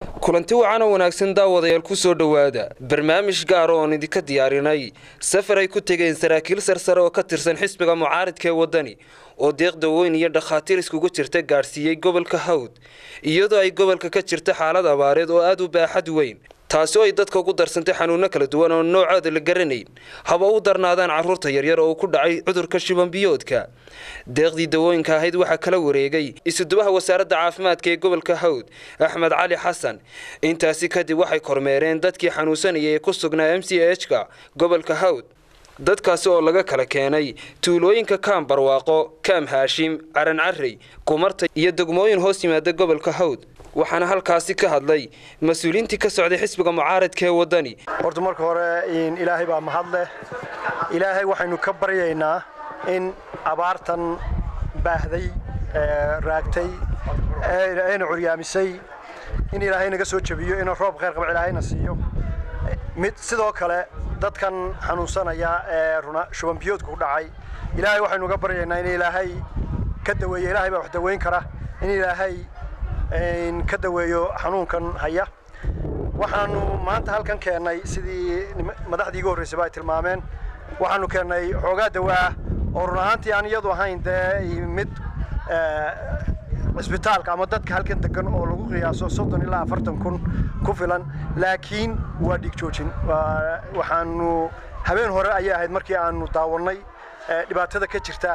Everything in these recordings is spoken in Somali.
kulanti wacan oo wanaagsan daawadayaal ku soo dhowaada barnaamij gaara oon idinka diyaarinay safar ay ku tegeen saraakiil sarsare oo ka tirsan xisbiga mucaaridka ee waddani oo deeqda weyn iyo dhakhaatiir iskugu jirta gaadhsiiyey gobolka hawd iyadoo ay gobolka ka jirta xaalad abaareed oo aada u baaxad weyn taasi oo ay dadka ugu darsantay xanuunno kala duwan oo noocooda la garanayn haba u darnaadaan carruurta yaryar oo ku dhacay cudurka shibanbiyoodka deeqdii dawooyinka ahayd waxaa kala wareegay isudubaha wasaaradda caafimaadka ee gobolka hawd axmed cali xasan intaasi kadib waxay kormeereen dadkii xanuunsanayay ee ku sugnaa m c h ka gobolka hawd dadkaasi oo laga kala keenay tuulooyinka kaam barwaaqo kaam haashim caran carrey kumarta iyo degmooyin hoos yimaada gobolka hawd waxaana halkaasi ka hadlay mas-uuliyiintii ka socday xisbiga mucaaradka ee waddani horta marka hore ilaahay baa mahadleh ilaahay waxaynu ka baryaynaa in abaartan baahday raagtay eena curyaamisay in ilaahay naga soo jebiyo inuu roob khayr qaba ilaahayna siiyo mid sidoo kale dadkan xanuunsanaya ee runa shubanbiyoodka ku dhacay ilaahay waxaynu uga baryaynaa in ilaahay ka daweeyo ilaahay baa wax daweyn kara in ilaahay ka daweeyo xanuunkan haya waxaanu maanta halkan keennay sidii madaxdii iga horreysayba ay tilmaameen waxaanu keennay xoogaa dawaa oo run ahaantii aan iyadu ahayn dee mid cisbitaalka ama dadka halkan degan oo lagu qiyaaso soddon ilaa afartan kun ku filan laakiin waa dhiig joojin waxaanu habeen hore ayay ahayd markii aanu daawannay dhibaatada ka jirta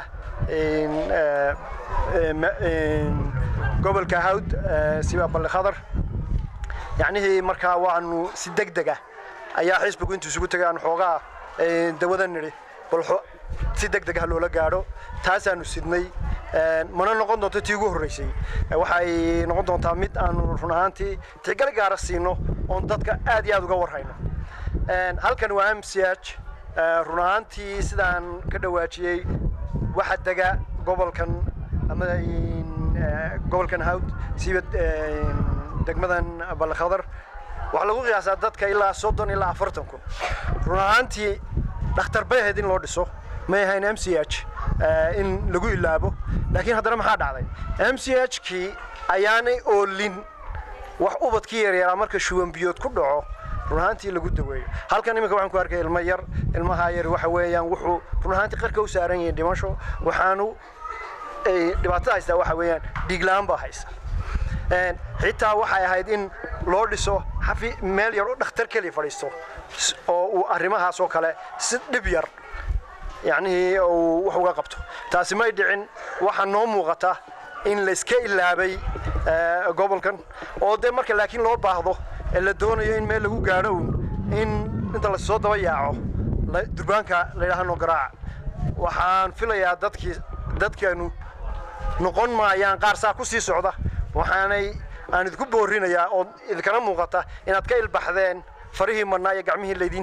gobolka hawd siba balli khadar yacnihii markaa waanu si deg deg ah ayaa xisbigu intuu isugu tegay aanu xoogaa dawada nidhi bal si deg deg ah loola gaadho taasaanu sidnay mana noqon doonto tii ugu horreysay waxay noqon doontaa mid aanu run ahaantii tixgal gaara siino oon dadka aad iyo aad uga warhayno halkan waa m c h run ahaantii sidaan ka dhawaajiyey waxa dega gobolkan ama gobolkan hawd siiba degmadan balkhadar waxaa lagu qiyaasaa dadka ilaa soddon ilaa afartan kun run ahaantii dhakhtar bay ahayd in loo dhiso may ahayn m c h in lagu ilaabo laakiin haddana maxaa dhacday m c h kii ayaanay oolin wax ubadkii yaryaraa marka shuwanbiyood ku dhaco run ahaantii lagu daweeyo halkan iminka waxaan ku arkay ilmo yar ilmaha yar waxa weeyaan wuxuu run ahaantii qarka u saaran yahay dhimasho waxaanu dhibaatada haystaa waxa weeyaan dhiigla-aan baa haysa xitaa waxay ahayd in loo dhiso xafi meel yar oo dhakhtar keliya fadhiisto oo uu arrimahaas oo kale si dhib yar yacnihii uu wax uga qabto taasi may dhicin waxaa noo muuqata in layska ilaabay gobolkan oo dee marka laakiin loo baahdo ee la doonayo in meel lagu gaadho un in inta lasoo daba yaaco durbaanka layidhaahno garaaca waxaan filayaa dadkii dadkeenu noqon maayaan qaar saa ku sii socda waxaanay aan idinku boorinayaa oo idinkana muuqata inaad ka ilbaxdeen farihii mannaa iyo gacmihii laydiin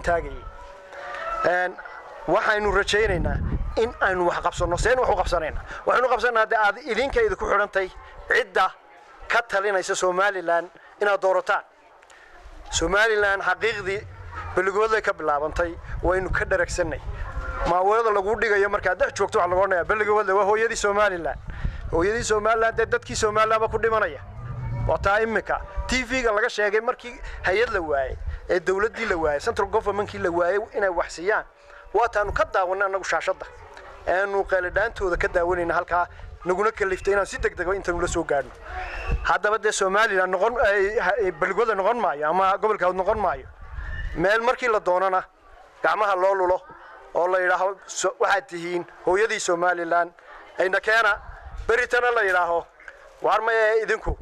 taagayay waxaynu rajaynaynaa in aynu wax qabsanno seen wax u qabsanayna waxaynu qabsanaa dee aad idinka idinku xidhantay cidda ka talinaysa somalilan inaad doorataan somalilan xaqiiqdii belligoodlay ka bilaabantay waynu ka dharagsannay maaweelada lagu dhigayo markaad dhex joogto waxa lagu odhanaya belligoodle waa hooyadii somalilan hooyadii somalilan dee dadkii somalilan ba ku dhimanaya waa taa imika t v-ga laga sheegay markii hay-ad la waayey ee dawladdii la waayey central governmentkii la waayey inay wax siiyaan waataanu ka daawanay annagu shaashadda aanu qeelidhaantooda ka daawanayna halkaa naguna kaliftay inaan si deg dego intaanu la soo gaadhno haddaba dee somalilan noqon belligoodle noqon maayo ama gobolka hawd noqon maayo meel markii la doonana gacmaha loo lulo oo la yidhaaho waxaad tihiin hooyadii somalilan ayna keena beritana la yidhaaho waar maye idinku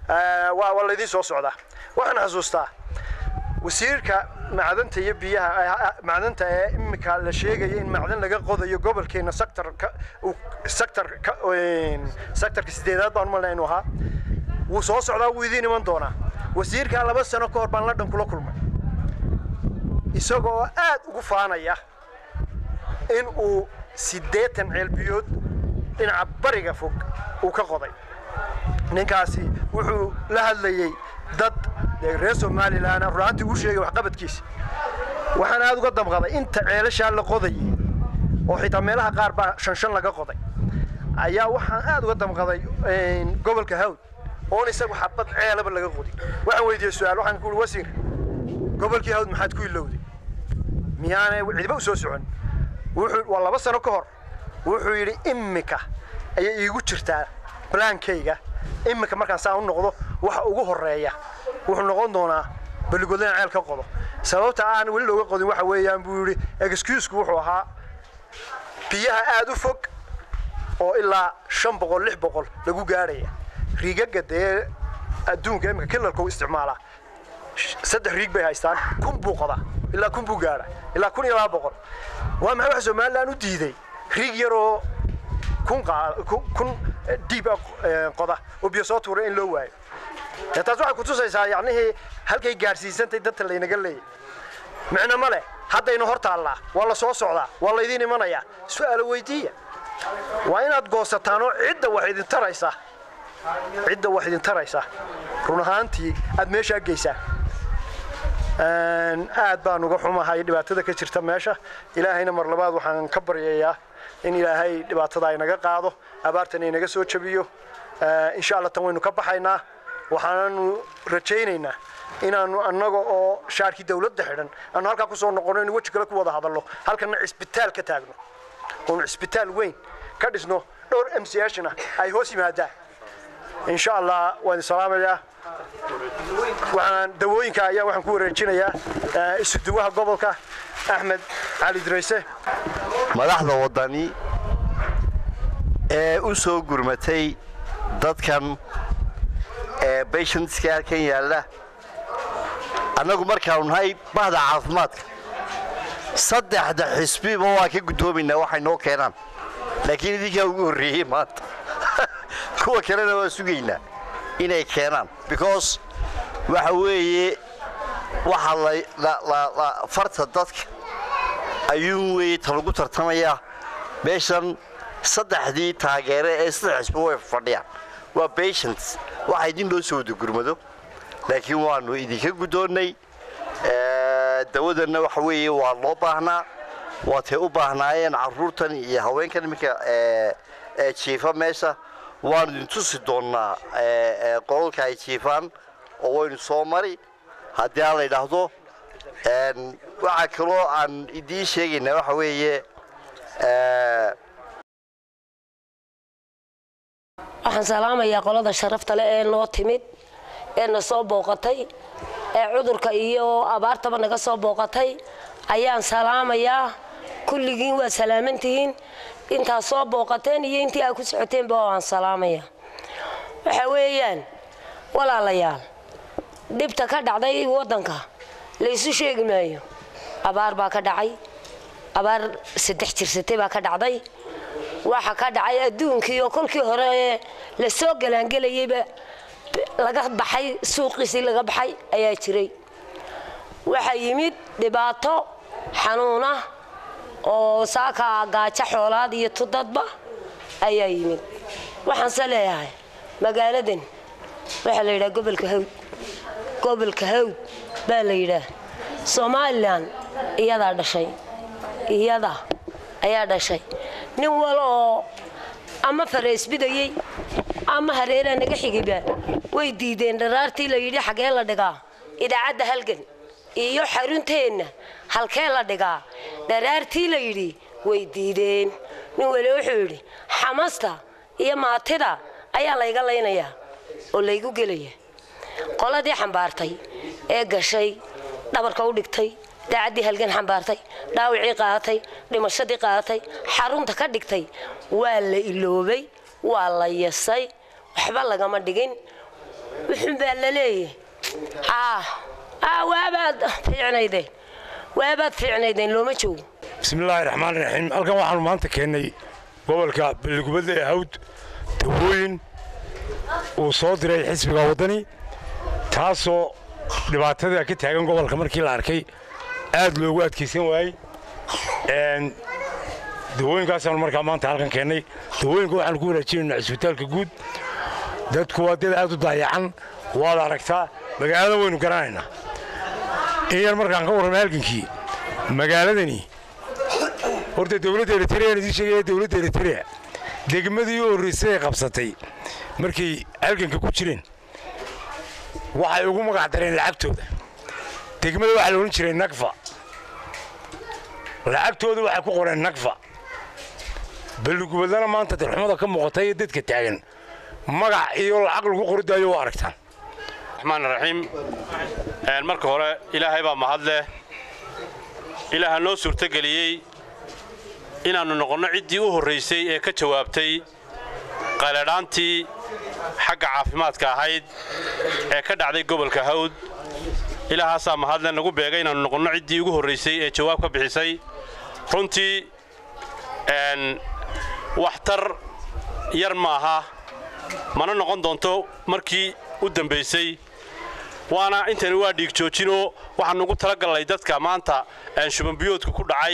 waa laydiin soo socdaa waxaan xasuustaa wasiirka macdanta iyo biyaha macdanta ee imika la sheegaya in macdan laga qodayo gobolkeena sectorka sectorka sectorka sideedaad baan umalnaa inuu ahaa wuu soo socdaa wuu idiin iman doonaa wasiirkaa laba sano ka hor baan london kula kulmay isagoo aad ugu faanaya in uu siddeetan ceelbiyood dhinaca bariga fog uu ka qoday ninkaasi wuxuu la hadlayey dad reer somalilan runaantii uu sheegay waxqabadkiisa waxaan aad uga damqaday inta ceelashaa la qodayay oo xitaa meelaha qaar baa shan shan laga qoday ayaa waxaan aad uga damqaday gobolka hawd oon isagu xabad ceelaba laga qodin waxaan weydiiyey su-aal waxaan ku uhi wasiir gobolkii hawd maxaad ku ilowday miyaanay cidiba u soo socon wuxuu waa laba sano ka hor wuxuu yidhi immika ayay iigu jirtaa balaankayga immika markaan saa u noqdo waxa ugu horreeya wuxuu noqon doonaa balligodlana ceel ka qodo sababta aan weli looga qodin waxa weeyaan buu yidhi excusku wuxuu ahaa biyaha aada u fog oo ilaa shan boqol lix boqol lagu gaadhaya riigaga dee adduunka imika kilalka u isticmaalaa saddex riig bay haystaan kun buu qoda ilaa kun buu gaadha ilaa kun iyo laba boqol waa maxay waxa somalilan u diiday riig yaroo kun kun diib qoda oo biyo soo tuura in loo waayo dee taas waxay kutusaysaa yacnihii halkay gaadhsiisantay dadka laynaga leeyay micno ma leh haddaynu hor taallaa waa la soo socdaa waa laydiin imanayaa su'aalo weydiiya waa inaad goosataan oo cidda wax idin taraysa cidda wax idin taraysa run ahaantii aad meeshaa geysaan aad baan uga xumahay dhibaatada ka jirta meesha ilaahayna mar labaad waxaan ka baryayaa in ilaahay dhibaatada ay naga qaado abaartan ay naga soo jabiyo insha allah tan waynu ka baxaynaa waxaananu rajaynaynaa inaanu annaga oo shaarkii dawladda xidhan aanu halkaa kusoo noqono inu weji kale ku wada hadalno halkana cisbitaal ka taagno oonu cisbitaal weyn ka dhisno dhowr m c hna ay hoos yimaadaan insha allah waan idin salaamayaa waxaan dawooyinka ayaa waxaan ku wareejinayaa isuduwaha gobolka axmed cali dirayse madaxda waddani ee u soo gurmatay dadkan ee bayshantiska halkan yaalla annagu markaanu nahay bahda caafimaadka saddexda xisbiba waa ka guddoomaynaa waxay noo keenaan laakiin idinkaa ugu horreeyey maanta kuwa kalena waa sugaynaa inay keenaan because waxa weeye waxa la farta dadka ayuun weeye ta lagu tartamayaa meeshan saddexdii taageere ee saddex xisbi way fadhiyaan waa patients waxa idin loo soo wada gurmado laakiin waanu idinka guddoonnay dawadanna waxa weeye waa loo baahnaa waatay u baahnaayeen carruurtan iyo haweenkan iminka jiifa meesha waanu idin tusi doonnaa qololka ay jiifaan oo waynu soo mari haddii aan la yidhaahdo waxaa kaloo aan idiin sheegaynaa waxa weeye waxaan salaamayaa qolada sharafta leh ee noo timid ee na soo booqatay ee cudurka iyo abaartaba naga soo booqatay ayaan salaamayaa kulligiin waa salaamantihiin intaad soo booqateen iyo intii aad ku socoteenba waan salaamayaa waxa weeyaan walaalayaal dhibta ka dhacday waddanka laysu sheegi maayo abaar baa ka dhacay abaar saddex jirsatay baa ka dhacday waxa ka dhacay adduunkii oo kolkii hore ee la soo galaangelayeyba laga baxay suuqiisii laga baxay ayaa jiray waxaa yimid dhibaato xanuuna oo saaka gaajo xoolaad iyo tudadba ayaa yimid waxaanse leeyahay magaaladan waxaa la yidhaha gobolka hawd gobolka hawd baa la yidhaah somalilan iyadaa dhashay iyada ayaa dhashay nin wal oo ama fareesbidayey ama hareeraa naga xigiba way diideen dharaartii la yidhi xagee la dhigaa idaacadda halgan iyo xarunteenna halkee la dhigaa dharaartii la yidhi way diideen nin wale wuxuu yidhi xamasta iyo maatida ayaa layga laynayaa oo laygu gelaya qoladii xambaartay ee gashay dhabarka u dhigtay daacaddii halgan xambaartay dhaawicii qaadatay dhimashadii qaadatay xarunta ka dhigtay waa la iloobay waa la yasay waxba lagama dhigin wuxun baa la leeyahay waabaad fiicnaydeen waabaad fiicnaydeen looma joogo bismillaahi raxmaan raxiim halkan waxaanu maanta keennay gobolka balligubadda ee hawd dawooyin uu soo diray xisbiga waddani taasoo dhibaatada ka taagan gobolka markii la arkay aad loogu adkaysan waayey dawooyinkaasaanu markaa maanta halkan keennay dawooyinka waxaanu ku wanaajinaynaa cisbitaalka guud dadku waa dad aad u daayacan waad aragtaa magaalada waynu garanaynaa in yar markaan ka warramay halgankii magaaladani horta dowladda eritrean idiin sheegaya dowladda eritrea degmadii u horraysay ay qabsatay markay halganka ku jireen waxay ugu magac dareen lacagtooda degmada waxaa la odhan jiray nagfa lacagtooda waxay ku qoreen nagfa balligubadlana maanta darxumada ka muuqata iyo dadka taagan magac iyo lacag lagu qoridaayo waa aragtaan raxmaan raxiim marka hore ilaahay baa mahad leh ilaaha noo suurtogeliyey inaannu noqonno ciddii u horraysay ee ka jawaabtay qayladhaantii xagga caafimaadka ahayd ee ka dhacday gobolka hawd ilaahaasaa mahadle nagu beegay inaannu noqonno ciddii ugu horraysay ee jawaab ka bixisay runtii waxtar yar maaha mana noqon doonto markii u dambaysay waana intani waa dhiig joojinoo waxaannu ugu talagallay dadka maanta shubanbiyoodka ku dhacay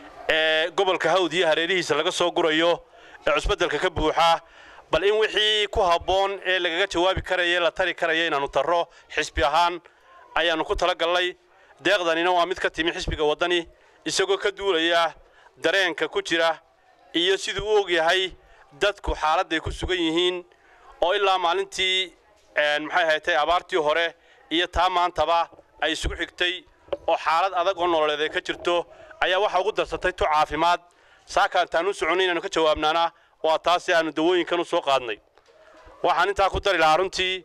ee gobolka hawd iyo hareerihiisa laga soo gurayo ee cusbeddelka ka buuxa bal in wixii ku habboon ee lagaga jawaabi karaya la tari karaya inaannu tarro xisbi ahaan ayaannu ku talagallay deeqdanina waa mid ka timi xisbiga waddani isagoo ka duulaya dareenka ku jira iyo siduu u og yahay dadku xaaladday ku sugan yihiin oo ilaa maalintii maxay haytay abaartii hore iyo taa maantaba ay isugu xigtay oo xaalad adag oo nololeed ay ka jirto ayaa waxaa ugu darsatay tu caafimaad saakaan taan u soconnay inaannu ka jawaabnaana waa taasi aannu dawooyinkan u soo qaadnay waxaan intaa ku dari lahaa runtii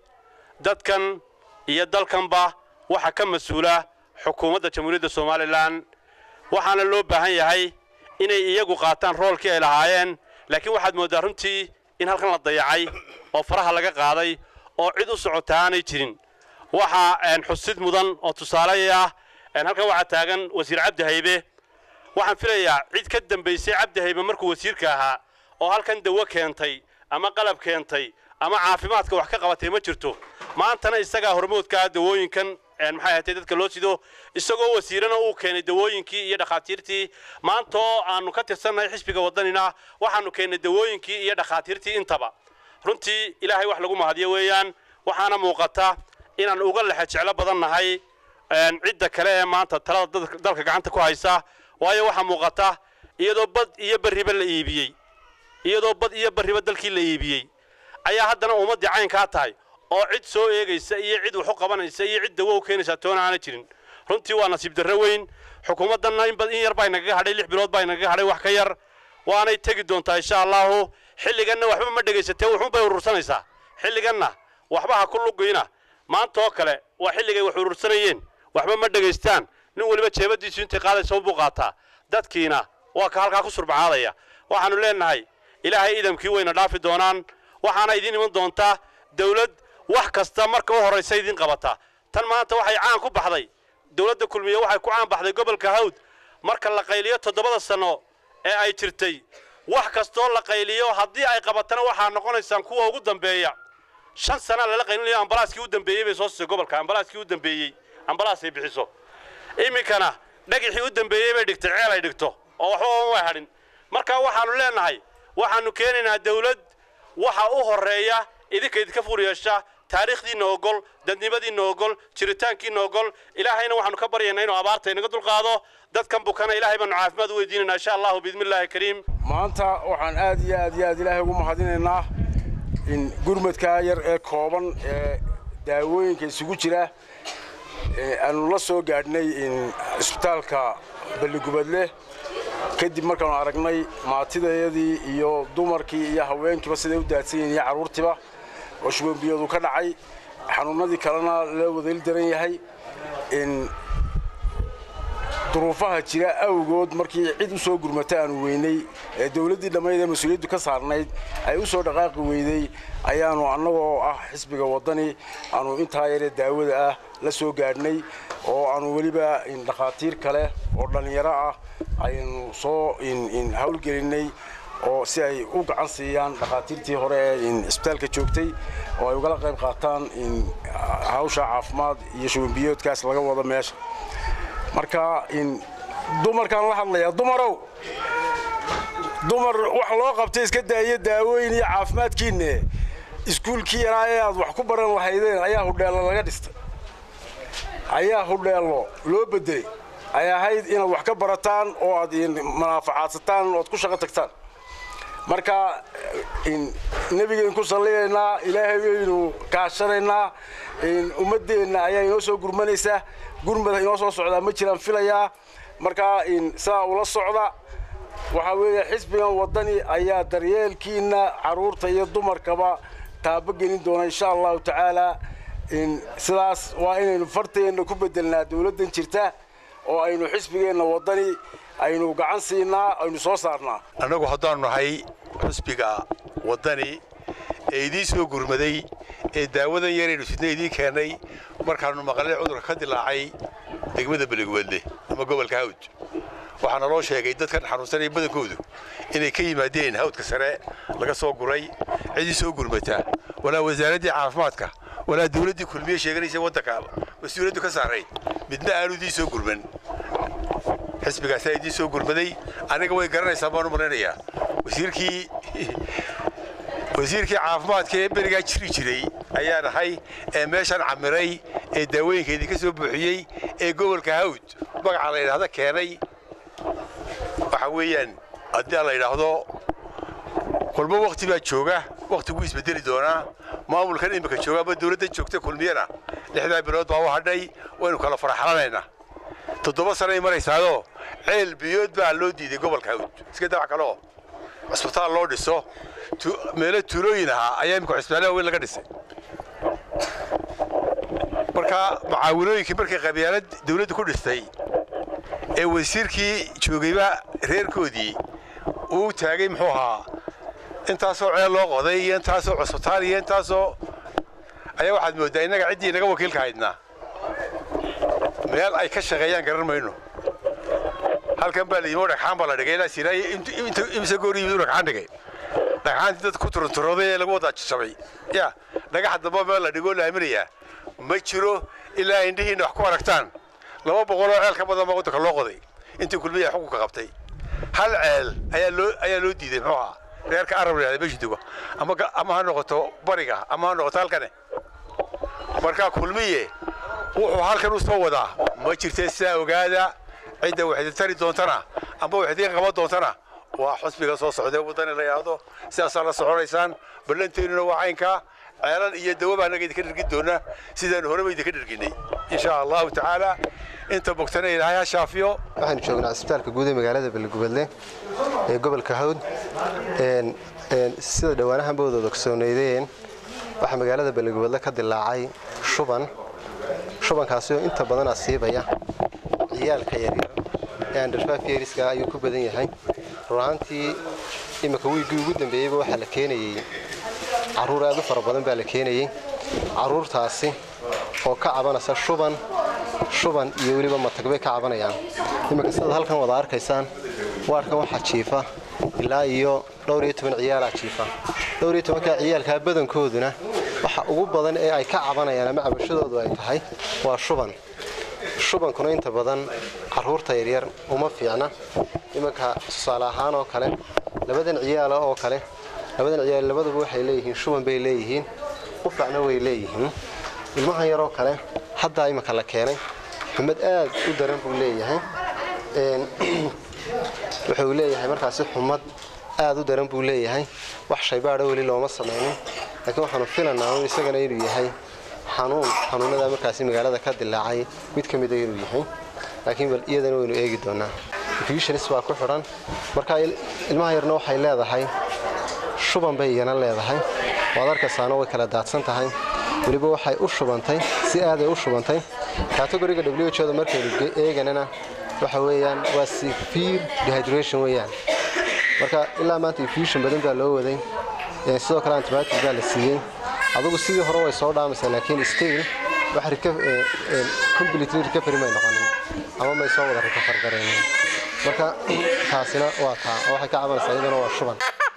dadkan iyo dalkanba waxa ka mas-uula xukuumadda jamhuuriyadda somalilan waxaana loo baahan yahay inay iyagu qaataan roolkii ay lahaayeen laakiin waxaad mooddaa runtii in halkan la dayacay oo faraha laga qaaday oo cid u socota aanay jirin waxaa xusid mudan oo tusaale ah halkan waxaa taagan wasiir cabdi haybe waxaan filayaa cid ka dambaysay cabdi haybe markuu wasiirka ahaa oo halkan dawo keentay ama qalab keentay ama caafimaadka wax ka qabatay ma jirto maantana isagaa hormoodkaa dawooyinkan maxay ahatay dadka loo sido isagoo wasiirana uu keenay dawooyinkii iyo dhakhaatiirtii maantaoo aannu ka tirsannahay xisbiga waddanina waxaannu keennay dawooyinkii iyo dhakhaatiirtii intaba runtii ilaahay wax lagu mahadiyo weeyaan waxaana muuqata inaan uga lexe jeclo badan nahay cidda kale ee maanta talada dalka gacanta ku haysa waayo waxaa muuqata iyadoo bad iyo barriba la iibiyey iyadoo bad iyo barriba dalkii la iibiyey ayaa haddana ummaddii caynkaa tahay oo cid soo eegaysa iyo cid wax u qabanaysa iyo cid dawo u keenaysa toona aana jirin runtii waa nasiib darro weyn xukuumaddanna in yar baa inagaga hadhay lix bilood baa inagaga hadhay wax ka yar waanay tegi doontaa insha allahu xilliganna waxba ma dhegaysatee wuxuunbay urursanaysaa xilliganna waxba ha ku lugayna maanta oo kale waa xilligay wax urursanayeen waxba ma dhegaystaan nin weliba jeebadiisu intay qaadaysa unbuu qaataa dadkiina waa ka halkaa ku surbacaadaya waxaannu leennahay ilaahay idamkii wayna dhaafi doonaan waxaana idiin iman doontaa dawlad wax kasta marka u horraysa idiin qabataa tan maanta waxay caan ku baxday dawladda kulmiye waxay ku caan baxday gobolka hawd marka la qayliyo toddobada sanno ee ay jirtay wax kastoo la qayliyo haddii ay qabatana waxaa noqonaysaan kuwa ugu dambeeya shan sana lala qaylinayo ambalaaskii u dambeeyey bay soo siisay gobolka ambalaaskii u dambeeyey ambalaasay bixiso iminkana dhagixii u dambeeyey bay dhigtay ceel ay dhigto oo waxba uma way hadhin marka waxaannu leennahay waxaannu keenaynaa dawlad waxa u horreeya idinka idinka fur yeesha taariikhdiinna ogol dadnimadiinna ogol jiritaankiinna ogol ilaahayna waxaannu ka baryaynaa inuu abaarta inaga dulqaado dadkan bukana ilaahay baannu caafimaad u weydiinaynaa insha allahu biidnillaahi kariim maanta waxaan aad iyo aad iyo aad ilaahay ugu mahadinaynaa in gurmadkaa yar ee kooban ee daawooyinka isugu jira aanu la soo gaadhnay isbitaalka balligubadle kadib markaanu aragnay maatidayadii iyo dumarkii iyo haweenkiiba siday u daadsan yihiin iyo carruurtiiba oo shubanbiyadu ka dhacay xanuunnadii kalena la wadayl daran yahay in duruufaha jira awgood markii cid u soo gurmata aanu weynay ee dawladdii dhammayd ee mas-uuliyaddu ka saarnayd ay u soo dhaqaaqi weyday ayaannu annagoo ah xisbiga waddani aanu intaa yaree daawada ah la soo gaadhnay oo aanu weliba dhakhaatiir kale oo dhallinyaro ah aynu soo hawlgelinnay oo si ay u gacan siiyaan dhakhaatiirtii hore ee isbitaalka joogtay oo ay ugala qayb qaataan hawsha caafimaad iyo shubanbiyoodkaas laga wado meesha marka dumarkaan la hadlayaa dumarow dumar wax loo qabtay iska daayo daawooyin iyo caafimaadkiinne iskuulkii yaraa ee aad wax ku baran lahaydeen ayaa hudheello laga dhistay ayaa hudheello loo bedelay ay ahayd inaad wax ka barataan oo aad manaafacaadsataan oo aad ku shaqo tagtaan marka nebigayn ku salliyaynaa ilaahay baynu kaashanaynaa ummaddeenna ayaa inoo soo gurmanaysa gurmada inoo soo socdaa ma jiraan filayaa marka sidaa ula socda waxaa weeye xisbigan waddani ayaa daryeelkiinna carruurta iyo dumarkaba taabogelin doona insha allahu tacaalaa sidaas waa inaynu farteenna ku beddelnaa dawladdan jirta oo aynu xisbigeenna waddani aynu gacan siinaa aynu soo saarnaa annagu haddaannu nahay xusbiga waddani ee idiin soo gurmaday ee daawadan yaraynu sidna idiin keennay markaannu maqalay cudurka ka dilaacay degmada beligwedle ama gobolka hawd waxaana loo sheegay dadkan xanuunsanaya badankoodu inay ka yimaadeen hawdka sare laga soo guray cidii soo gurmataa walaa wasaaraddii caafimaadka walaa dawladdii kulmiye sheeganaysa waddanka mas-uuliyaddu ka saarayd midna aanu idiin soo gurman xisbigaasaa idiin soo gurmaday aniga way garanaysaa baan u malaynayaa wasiirkii wasiirkii caafimaadka ee berigaa jiri jiray ayaa nahay ee meeshan camiray ee daawooyinka idinka soo buuxiyey ee gobolka hawd magaca la yidhaahda keenay waxa weeyaan haddii la yidhaahdo kulmo wakhti baa jooga wakhtiguu isbedeli doonaa maamulkan imika jooga ama dawladda joogta kulmiyana lixdaa bilood baa u hadhay waynu kala faraxlanaynaa toddoba sanay maraysaadoo ceel biyood baa loo diiday gobolka hawd iska dawac kaleo cusbitaal loo dhiso meelo tuulooyin ahaa ayaa imika cusbitaalaha weyn laga dhisay marka macaawinooyinkii markay qabyaalad dawladdu ku dhistay ee wasiirkii joogayba reerkoodii uu taagay muxuu ahaa intaasoo ceel loo qoday iyo intaasoo cusbitaal iyo intaasoo ayaa waxaad mooddaa innaga ciddii inaga wakiilka haydnaa meel ay ka shaqeeyaan garan mayno halkan baa layimi oo dhagxaan baa la dhigay ilaa siiraaye imse goor yimid u dhagxaan dhigay dhagxaantii dad ku turunturooday ee lagu wadaa jajabay ya dhagaxa damba meel la dhigoo la aaminayaa ma jiro ilaa indhihiinna wax ku aragtaan laba boqol oo ceel ka badan baa waddanka loo qoday intii kulmiya xukunka qabtay hal ceel ayaa loo ayaa loo diiday muxuu ahaa reerka arab la yidhahda meesha duga ama ama ha noqoto bariga ama ha noqoto halkane markaa kulmiye wuxuu halkan u soo wadaa ma jirtee sidaa ogaada cidda wax idin tari doontana amba wax idiin qaban doontana waa xusbiga soo socdee waddani la yidhaahdo sidaasaa la soconaysaan ballanteennuna waa caynkaa ceelan iyo dawaba annaga idinka dhergin doona sidaanu horeba idinka dherginay insha allahu tacaala inta bogtana ilaahay ha shaafiyo waxaanu joognaa cisbitaalka guud ee magaalada beligubadle ee gobolka hawd sida dhowaanahan bawdooda ogsooneydeen waxaa magaalada beligubadle ka dilaacay shuban shubankaasi oo inta badan asiibaya ciyaalka yaryar ee andherfafyeriska ayuu ku badan yahay runaantii imika wiiggii ugu dambeeyeyba waxaa la keenayey carruur aad u fara badan baa la keenayey carruurtaasi oo ka cabanaysa shuban shuban iyo weliba matag bay ka cabanayaan iminka sidaad halkan wada arkaysaan waarkan waxaa jiifa ilaa iyo dhowr iyo toban ciyaalaa jiifa dhowr iyo tobankaa ciyaalkaa badankooduna waxa ugu badan ee ay ka cabanayaan ama cabashadoodu ay tahay waa shuban shubankuna inta badan carruurta yaryar uma fiicna iminka tusaale ahaan oo kale labadan ciyaala oo kale labadan ciyaal labaduba waxay leeyihiin shuban bay leeyihiin qufacna way leeyihiin ilmahan yaroo kale haddaa iminka la keenay xumad aad u daran buu leeyahay wuxuu leeyahay markaasi xumad aad u daran buu leeyahay wax shaybaadha weli looma samaynin laakiin waxaanu filanaa un isagana inuu yahay xanuun xanuunada markaasi magaalada ka dilaacay mid ka mida inuu yahay laakiin bal iyadana waynu eegi doonaa infusionis baa ku xidhan marka ilmaha yarna waxay leedahay shuban bay iyana leedahay waad arkaysaana way kala daadsan tahay weliba waxay u shubantay si aaday u shubantay kategoriga whoda markaynu eeganana waxa weeyaan waa severe dehydration weeyaan marka ilaa maanta infusion badan baa loo waday sidoo kale antibiotic baa la siiyey adugu sidii hore way soo dhaamaysaa laakiin still wax completely recovery may noqonin ama may soo wada recover garaynin marka taasina waa taa oo waxay ka cabanaysaa iyaduna waa shuban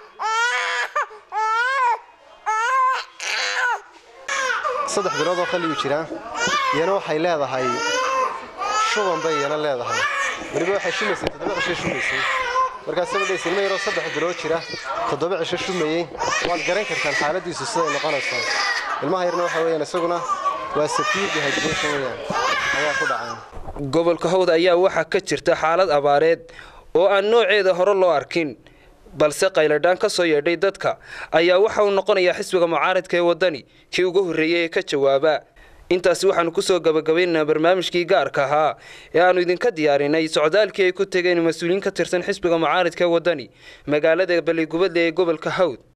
saddex bilood oo qaliyuu jiraa iyana waxay leedahay shuban bay iyana leedahay weliba waxay shumaysay toddoba cisho shumaysay markaas sabadhays ilma yaroo saddex bilood jira toddoba cisho shumayey waad garan kartaan xaaladiisu siday noqonayso ilmaha yarna waxa weeyaan isaguna waa safiir dehydration weeyaan ayaa ku dhacay gobolka hawd ayaa waxaa ka jirta xaalad abaareed oo aan nooceeda hore loo arkin balse qayladhaan ka soo yeedhay dadka ayaa waxa uu noqonayaa xisbiga mucaaradka ee waddani kii ugu horreeyey ee ka jawaaba intaasi waxaanu kusoo gabagabaynaynaa barnaamijkii gaarka ahaa ee aanu idinka diyaarinay socdaalkii ay ku tegeen mas-uuliyiin ka tirsan xisbiga mucaaradka ee waddani magaalada baligubadle ee gobolka hawd